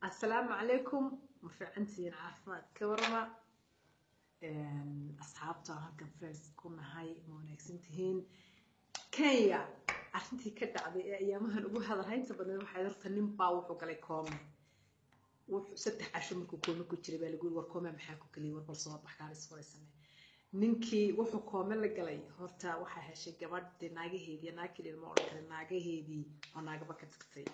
asalaamu calaykum ma fiicantihiin caafimaad ka warama asxaabta halkan friends ku nahay ma wanaagsan tihiin kenya arrintii ka dhacday ee ayaamahan ugu hadalhaynta badan waxay horta nin baa wuxuu galay koome wuxuu saddex casho markuu koome ku jiray baa lagu yiri war koome maxaa ku geliyay war bal soo bax kaalis furay samee ninkii wuxuu koome la galay horta waxaa heshay gabadhii naagaheedii naag keliya ma odhan karin naagaheedii oo naagaba ka tagtay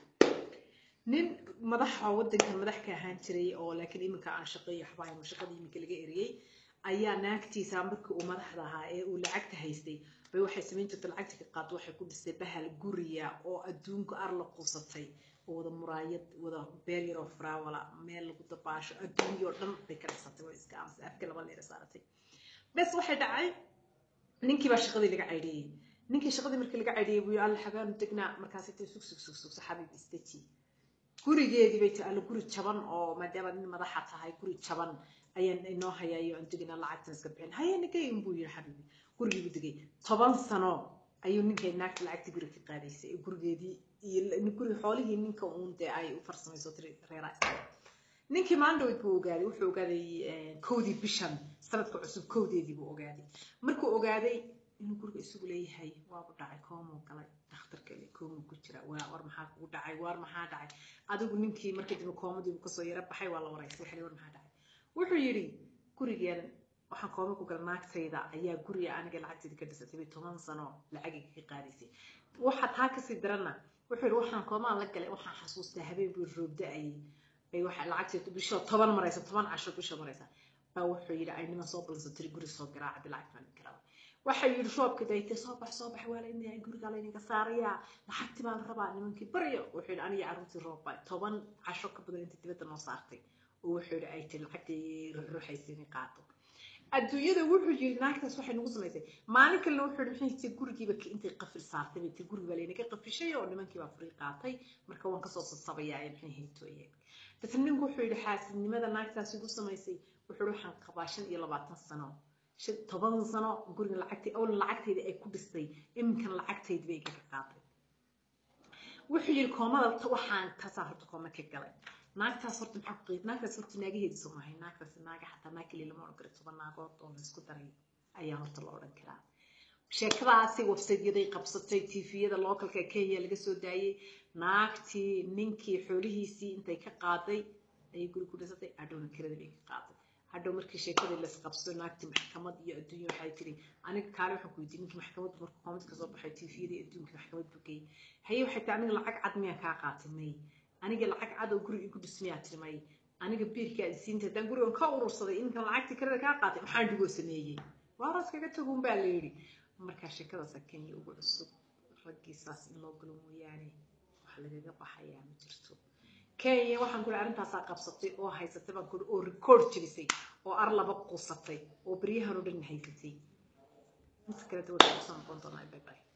nin madaxa waddanka madax ka ahaan jiray oo laakiin iminka aan shaqeeyo waxba aynu shaqadii iminka laga eriyey ayaa naagtiisa markii uu madaxda ahaa ee uu lacagta haystay bay waxay samayn jirtay lacagta ka qaad waxay ku dhistay bahal guriya oo adduunka ar la quusatay oo wada muraayad wada beer yar oo faraawala meel lagu dabaasho adduunyoo dhan bay ka dhisatay way iska amsay afka laba leer saaratay bes waxay dhacay ninkii baa shaqadii laga caydhiyey ninkii shaqadii markii laga caydhiyey buu alla xagaanu degnaa markaasay tay sug sug sug sug saxabiib istaji gurigeedii bay tahay alla guri jaban oo maadaama nin madaxa tahay guri jaban ayaan inoo hayaayo aan deginaa lacagtan iska bixin haye nagayn buu yiri xabiibi gurigii buu degay toban sano ayuu ninkay naagta lacagtii guriga ka qaadaysay ee gurigeedii iyo guri xoolihii ninka uun dee ay u farsamayso tiri reeraa iskale ninkii maalin dhaweyd buu ogaaday wuxuu ogaaday kowdii bishan sanadka cusub kowdeedii buu ogaaday markuu ogaaday inuu guriga isugu leeyahay waabu dhacay koomuu galay dhakhtarka ile koomuu ku jira waa war maxaa kugu dhacay war maxaa dhacay adigu ninkii markii dambe koomadiibu kasoo yara baxay waa la waraystay waxay war maxaa dhacay wuxuu yidhi gurigan waxaan kooma ku gala naagtayda ayaa guriga aniga lacagtayda ka dhisatay bay toban sano lacagiga ka qaadaysay waxa taa kasii darana wuxuu yidhi waxaan koomaan la galay waxaan xasuustaa habeen buu roobda-ayay ay waxa lacagtayda bishoo toban maraysa toban casho bishoo maraysa baa wuxuu yidhi ay niman soo balanso tiri guri soo garaaca bi lacag baan garaba waxay yidhi roobka daytay soo bax soo bax waa lainayaa gurigaa laynaga saarayaa lacagti baa la rabaa nimankii baryo wuxuu yidhi aniga carruurtii roobbaa toban casho ka badan inta dibadda noo saartay oo wuxuu yidhi ay tiri lacagtii ruxruxaysa inay qaato adduunyada wuxuu yidhi naagtaas waxay nagu samaysay maalin kalena wuxuu yidhi maxay tii gurigiiba intay qafil saartay bay tii guriga baa laynaga qafishay oo nimankii baa furii qaatay marka waan kasoo sasabayaa ee maxay haytooyeen dadna ninku wuxuu yidhi xaasidnimada naagtaas igu samaysay wuxuu yidhi waxaan qabaa shan iyo labaatan sano toban sano guriga lacagtay awlan lacagtayda ay ku dhistay iminkan lacagtayda bay igaga qaatay wuxuu yidhi koomada waxaan tasaa horta kooma ka galay naagtaas horta maxaa ku qeyb naagtaas horta naagaheedii soo mahay naagtaas naaga xataa naag keliya lama odhan karo toban naagood oo la isku daray ayaa horta la odhan karaa sheekadaasi websaytyaday qabsatay tviyada localka kenya laga soo daayey naagtii ninkii xoolihiisii intay ka qaaday ayay guri ku dhisatay hadhowna kirada bay ka qaaday hadhow markii sheekadii laisqabsado naagtii maxkamad iyo adduunya waxay tiri aniga kaale waxaan ku weydiiyey ninkii maxkamad markuu koomad kasoo baxay tviyadii adduunka maxkamad buu geeyey haye waxay tiri aniga lacag cad miyaan kaa qaatay may aniga lacag cad oo guri igu dhismayaa tiri may aniga biilkii aad siinta haddaan gurigan ka urursaday inkan lacagtii kirada kaa qaatay maxaan dhigoo sameeyey waaraas kaga tagun baa la yidhi markaa sheekadaasa kenya ugu cusub raggiisaas in loo galo mooyaane wax lagaga baxayaa ma jirto kenya waxaan kuri arrintaasaa qabsatay oo haysatay baan kuri oo record jebisay oo ar laba qusatay oo beryahan oo dhan haysatay inta kale dawladda kusoo noqon doonaa bye bye